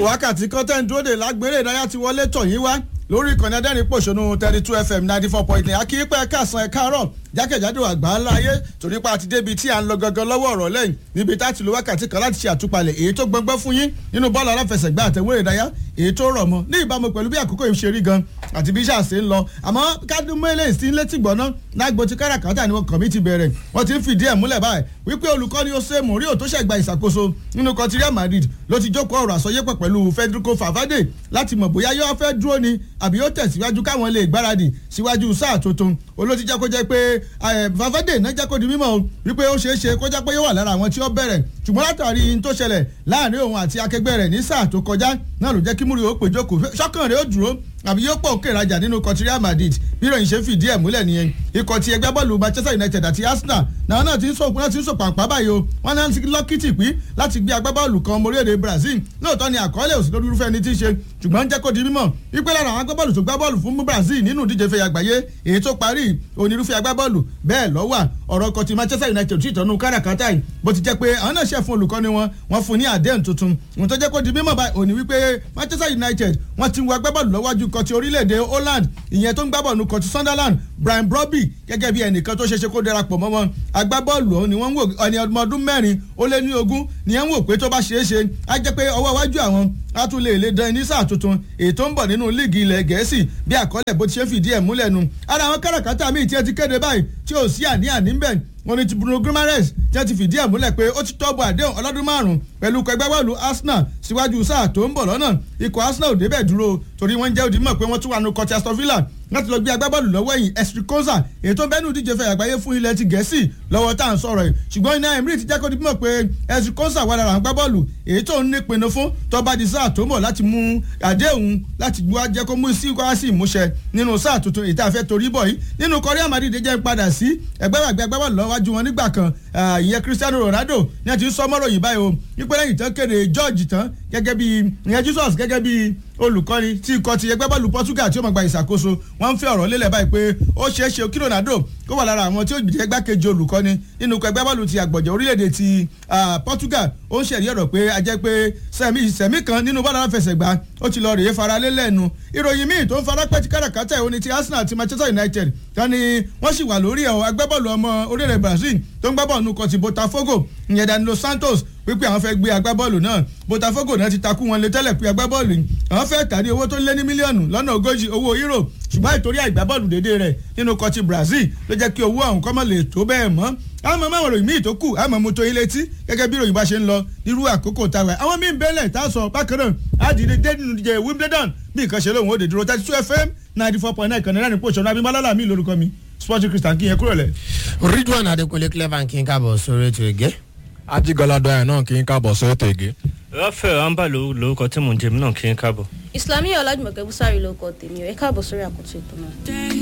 wákàtí kọ́tẹ́ǹ dúró de lágbèrè ìdáyà ti wọlé tọ̀ yín wá lórí ìkànnì adẹ́rìn pòṣónú thirty two fm ninety four point nine akíyípẹ́ kásán ẹ̀ káàárọ̀ jákèjádò àgbà ńlá ayé torí pa àti débi tí à ń lọ gangan lọ́wọ́ ọ̀rọ̀ lẹ́yìn níbi tá a ti lo wákàtí kan láti ṣe àtúpalẹ̀ èyí tó gbọngbọ́n fún yín nínú bọ́ọ̀lù aláfẹsẹ̀gbá àtẹ̀wé ìdáyà èyí tó rọ̀ mọ́ ní ìbámu pẹ̀lú bí àkókò yìí ṣe rí gan àti bí iṣẹ́ àṣẹ ń lọ àmọ́ kádùn mẹ́lẹ̀ sí létí gbọ́ná lágbo ti káràkátà ni kàn mí ti bẹ̀rẹ̀ wọ́n ti ń fìdí ẹ̀ múlẹ̀ báyìí wípé olùkọ́ni Jose Mourinho tó ṣẹ̀gbà ìṣàkóso nínú kọtí Real Madrid ló ti jókòó ọ̀rọ̀ àsọyépọ̀ pẹ̀lú Federico Valverde láti mọ̀ bóyá yóò fẹ́ dúró ni àbí yóò tẹ̀síwájú káwọn lè gbáradì síwájú sáà tuntun olóòtú jẹ́ kó jẹ́ pé Valverde náà jẹ́ kó di mímọ̀ wípé ó ṣeé ṣe kó jẹ́ pé yóò wà lára àwọn tí ó bẹ̀rẹ̀ ṣùgbọ́n látàrí in tó ṣẹlẹ̀ láàrin òun àti akẹgbẹ́ rẹ̀ ní sáà tó kọjá náà ló jẹ́ kí Mourinho ó pè jókòó ṣọ́kàn rẹ̀ ó dúró àbí yóò pọ̀ òkè ìrajà nínú ikọ̀ ti Real Madrid bí ìròyìn ṣe fìdí ẹ̀ múlẹ̀ nìyẹn ikọ̀ ti ẹgbẹ́ bọ́ọ̀lù Manchester United àti Arsenal náà náà ti ń sọ náà ti ń sọ pàǹpá báyìí o wọ́n náà ti lọ́kìtì pín láti gbé agbábọ́ọ̀lù kan ọmọ orílẹ̀-èdè Brazil lóòótọ́ ni àkọọ́lẹ̀ òsì lórí irúfẹ́ ẹni tí ń ṣe ṣùgbọ́n jẹ́ kó di mímọ̀ wípé lára àwọn agbábọ́ọ̀lù tó gbá bọ́ọ̀lù fún Brazil nínú ìdíje fẹ́ àgbáyé èyí tó parí onírúfẹ́ agbábọ́ọ̀lù bẹ́ẹ̀ lọ́wà ọ̀rọ̀ kan ti Manchester United tí ìtọ́nu káràkátà yìí bó ti jẹ́ pé àwọn náà ṣe fún olùkọ́ni wọn wọ́n fún ní àdéhùn tuntun ohun tó jẹ́ kó di mímọ̀ báyìí òní wípé Manchester United wọ́n ti ń wọ agbábọ́ọ̀lù lọ́wọ́jú kan ti orílẹ̀-èdè Holland ìyẹn tó ń gbábọ́ọ̀lù kan ti Sunderland Brian Brobby gẹ́gẹ́ bí ẹnìkan tó ṣeéṣe kó darapọ̀ mọ́ wọn agbábọ́ọ̀lù ọ̀hún ni wọ́n ń wò ẹni ọmọ ọdún mẹ́rin ó lé ní ogún ni wọ́n ń wò pé tó bá ṣeé ṣe á jẹ́ pé ọwọ́ iwájú àwọn á tún lè lè dán ní sáà tuntun èyí tó ń bọ̀ nínú líìgì ilẹ̀ gẹ̀ẹ́sì bí àkọọ́lẹ̀ bó ti ṣe fìdí ẹ̀ múlẹ̀ nu ara àwọn káràkátà míì tí ẹ ti kéde báyìí tí ò sí àní-àní ń bẹ̀ wọ́n ní ti Bruno Guimaraes tí wọ́n ti fìdí ẹ̀ múlẹ̀ pé ó ti tọ́bù àdéhùn ọlọ́dún márùn-ún pẹ̀lú ẹgbẹ́ bọ́ọ̀lù Arsenal síwájú sáà tó ń bọ̀ lọ́nà ikọ̀ Arsenal ò débẹ̀ dúró torí wọ́n jẹ́ òdìmọ̀ pé wọ́n tún wà nù kọ́tí Aston Villa láti lọ gbé agbábọ́ọ̀lù lọ́wọ́ ẹ̀yìn Estrikoza èyí tó bẹ́nu díje fẹ́ àgbáyé fún ilẹ̀ ti Gẹ̀ẹ́sì lọ́wọ́ tá à ń sọ̀rọ̀ yìí ṣùgbọ́n iná Emery ti jẹ́ kó di mọ̀ pé Estrikoza wà lára àwọn agbábọ́ọ̀lù èyí tó ń nípinnu fún tó bá di sáà tó mọ̀ láti mú àdéhùn láti wá jẹ́ kó mú sí wá sí ìmúṣẹ nínú sáà tuntun èyí tá a fẹ́ torí bọ̀ yìí nínú Real Madrid jẹ́ padà sí ẹgbẹ́ àgbẹ̀ agbábọ́ọ̀lù lọ́wájú wọn nígbà kan ìyẹn Cristiano Ronaldo ní ẹ ti ń sọ mọ́rọ̀ yìí báyìí o wípé lẹ́yìn tán kéde George tán gẹ́gẹ́ bí ìyẹn Jesus gẹ́gẹ́ bí olùkọ́ni tí ikọ̀ ti ẹgbẹ́ bọ́ọ̀lù Portugal tí ó máa gba ìṣàkóso wọ́n ń fẹ́ ọ̀rọ̀ lélẹ̀ báyìí pé ó ṣeé ṣe kí Ronaldo kó wà lára àwọn tí ó jẹ́ gbákejì olùkọ́ni nínú ikọ̀ ẹgbẹ́ bọ́ọ̀lù ti àgbọ̀jẹ̀ orílẹ̀-èdè ti Portugal ó ń ṣẹ̀rí ọ̀rọ̀ pé a jẹ́ pé sẹ̀mí sẹ̀mí kan nínú bọ́ọ̀lù aláfẹsẹ̀gbá ó ti lọ rèé fara lélẹ̀nu ìròyìn míì tó ń fara pẹ́ ti káràkátà ìwọ́ni ti Arsenal àti Manchester United kan ni wọ́n sì wà lórí ẹ̀ agbábọ́ọ̀lù ọmọ orílẹ̀ Brazil tó ń gbábọ́ọ̀lù nukọ̀ ti Botafogo ìyẹn Danilo Santos wípé àwọn fẹ́ gbé agbábọ́ọ̀lù náà Botafogo náà ti takú wọn lé tẹ́lẹ̀ pé agbábọ́ọ̀lù àwọn fẹ́ tà ní owó tó lé ní mílíọ̀nù lọ́nà ogójì owó euro ṣùgbọ́n ìtorí àìgbábọ́ọ̀lù dédé rẹ̀ nínú kọtí Brazil ló jẹ́ kí owó ọ̀hún kọ́mọ̀ lè tó bẹ́ẹ̀ mọ́ àmọ́ máa ròyìn míì tó kù àmọ́ mo tó yín létí gẹ́gẹ́ bí ròyìn bá ṣe ń lọ nírú àkókò táwa àwọn míì ń bẹ́lẹ̀ tá a sọ bákan náà àdìdé dé nínú ìdíje Wimbledon bí nǹkan ṣe lóun ó dé dúró thirty two FM ninety four point nine kan náírà ní pòṣọ́nù abimọ́lá mi lórúkọ mi sporting christian kí yẹn kúrò lẹ̀. Ridwan Adekunle clever kí n káàbọ̀ sórí ètò ìgé. ajigalado ẹ̀ náà kí n káàbọ̀ sórí ètò ìgé. Rafael amba lórúkọ tí mò ń jẹ mí náà kí n káàbọ̀. Islamiyah Ọlájùmọ̀kẹ́ Búsárì ló kọ tèmi ẹ káàbọ̀ sórí àkótó ètò náà.